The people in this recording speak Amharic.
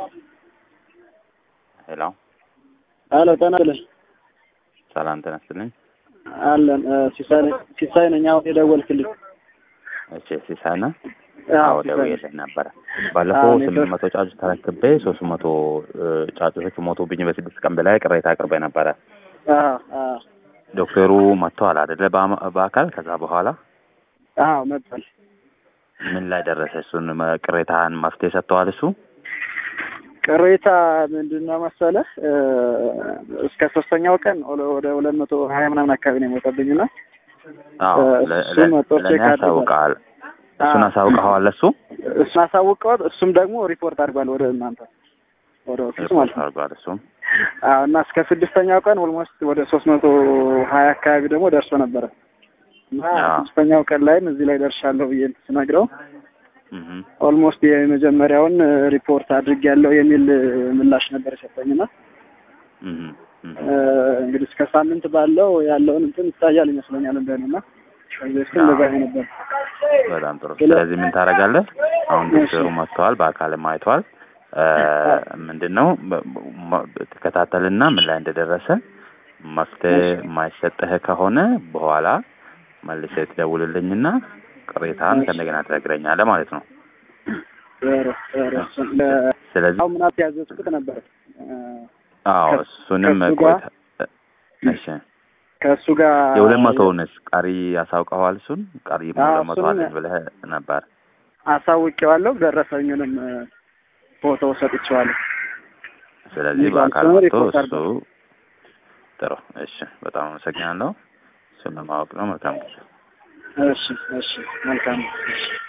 ሄሎ አሎ ጤና ይስጥልኝ። ሰላም ጤና ይስጥልኝ። አለን ሲሳይ ነኝ- ሲሳይ ነኝ። አሁን የደወልክልኝ እሺ ሲሳይ ነህ? አዎ፣ አዎ ሲሳይ ነኝ። ደውዬልህ ነበረ። ባለፈው አዎ፣ ስምንት ኔትወርክ- መቶ ጫጩት ተረክቤ ሶስት መቶ ጫጩቶች ሞቶብኝ በስድስት ቀን በላይ ቅሬታ አቅርቤ ነበረ። አዎ አዎ ዶክተሩ መጥተዋል አይደለ? በአማ- በአካል ከዛ በኋላ አዎ መጥቷል። ምን ላይ ደረሰ? እሱን መ- ቅሬታህን መፍትሄ ሰጥተዋል? እሱ ቅሬታ ምንድን ነው መሰለህ እ እስከ ሶስተኛው ቀን ወደ- ወደ ሁለት መቶ ሀያ ምናምን አካባቢ ነው የሞተብኝ እና አዎ እ ለ- እሱ ለ- መጥቶ ለእኔ ቼክ አድርጓል። ያሳውቀዋል። እሱን አዎ። አሳውቀዋል? እሱ እሱን አሳውቀዋል። እሱም ደግሞ ሪፖርት አድርጓል ወደ እናንተ ወደ ኦፊስ ማለት ነው። አድርጓል። እሱም አዎ እና እስከ ስድስተኛው ቀን ኦልሞስት ወደ ሶስት መቶ ሀያ አካባቢ ደግሞ ደርሶ ነበረ እና አዎ። ስድስተኛው ቀን ላይም እዚህ ላይ ደርሻለሁ ብዬ ስነግረው እህ ኦልሞስት የመጀመሪያውን ሪፖርት አድርጌያለሁ የሚል ምላሽ ነበር የሰጠኝና እህ እህ እ እንግዲህ እስከ ሳምንት ባለው ያለውን እንትን ይታያል ይመስለኛል እንደሆነና ከዚህ በፊት እንደዛ ነው ነበር። በጣም ጥሩ። ስለ- ስለዚህ ምን ታደርጋለህ? አሁን እሺ። ዶክተሩ መጥተዋል፣ በአካልም አይቷል። ምንድን ነው በ- በ- ትከታተልና ምን ላይ እንደደረሰ መፍትሄ እሺ። የማይሰጥህ ከሆነ በኋላ መልሰህ ትደውልልኝና ቅሬታን እሺ። ከእንደገና ትነግረኛለህ ማለት ነው። ኧረ ኧረ እሱን ለ- ስለዚህ አሁን ምናምን ያዘዝኩት ነበር እ አዎ ከ- እሱንም ከእሱ ቆይታ እሺ ከእሱ ጋር የሁለት መቶውንስ ቀሪ ያሳውቀዋል? እሱን ቀሪ አዎ፣ ሁለት መቶ እሱንም አለኝ ብለህ ነበር። አሳውቄዋለሁ። ደረሰኙንም እ ፎቶ ሰጥቼዋለሁ። ስለዚህ ይዟል። በአካል እሱን መጥቶ ሪፖርት እሱ ጥሩ። እሺ በጣም አመሰግናለሁ። እሱን ለማወቅ ነው። መልካም ጊዜ። እሺ እሺ መልካም እሺ